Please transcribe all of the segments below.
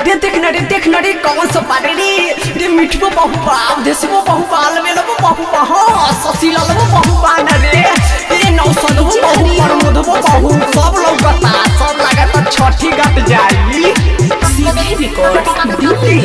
रे देख न रे देख न रे कौन सा पारे रे रे मिठबो बहु बाप देसबो बहु बाल में लबो बहु बहा ससीला लबो बहु बान रे रे नौसदबो बहु परमोदबो बहु सब लौकता सब लागत छठी गट जाई सीधे रिकॉर्ड दिल्ली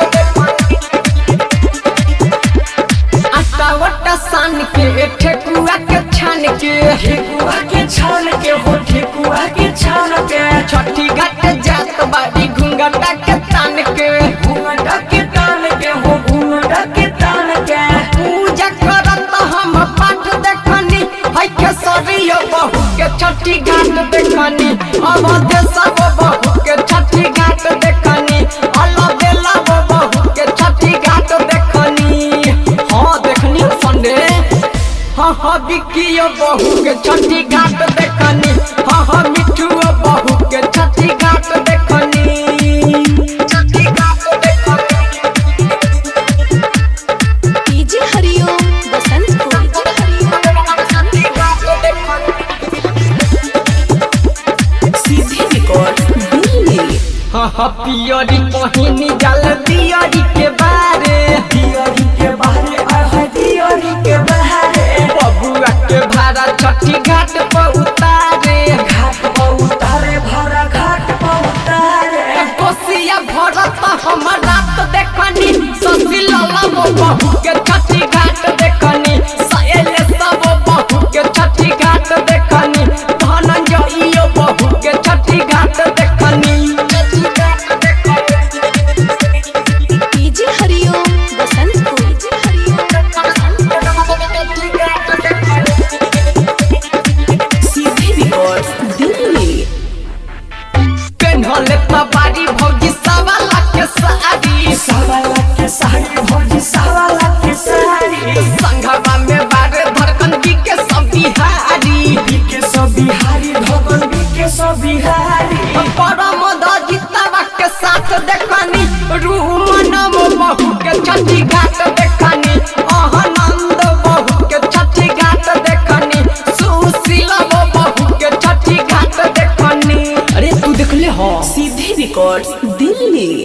आटा वटा सान के ठेकुआ के छान के ठेकुआ के छान के हो ठेकुआ के छान के छठी गट जात बाड़ी घुंघटा के तान के घूंघटा के तान के हो घूंघटा के तान के पूजा करत हम पाठ देखनी है के सरियो बहु के छठी घाट देखनी अवध सब बहु के छठी घाट देखनी अल्लाह बेला वो बहु के छठी घाट देखनी हाँ देखनी संडे हाँ हाँ बिकियो बहु के छठी घाट देखनी हाँ हाँ मिठू बहु के छठी घाट देखनी छठी घाट देखनी डीजे हरिओम बसंत को डीजे हरिओम सीधे रिकॉर्ड दिल्ली हाँ हाँ पियरी पहिनी जल दियरी के बारे दियोरी के बाहरे आहा दियोरी के बाहरे बबुआ के भाड़ा छठी घाट पर उतारे घाट पर उतारे भरा घाट पर उतारे कोसिया भरत हम रात देखनी ससी लाला वो बहू के छठी घाट देखनी सहेले सब बहू के छठी घाट देखनी धनंजय बहू के छठी घाट देखनी छठी घाट देखनी डीजे हरिओम बसंत को डीजे हरिओम सीधे रिकॉर्ड दिल्ली पेन्हले बारी भौजी सवा लाख के साड़ी सवा लाख के साड़ी भौजी सवा लाख के साड़ी संघवा में बारे धड़कन की के सब बिहारी बीके सब बिहारी भगन बीके सब बिहारी परम दजितवा के साथ देखनी रूह मनम बहू के छठी घाट देखनी आनंद बहू के छठी घाट देखनी सुशीला बहू के छठी घाट देखनी अरे तू देखले हो सीधे रिकॉर्ड दिल्ली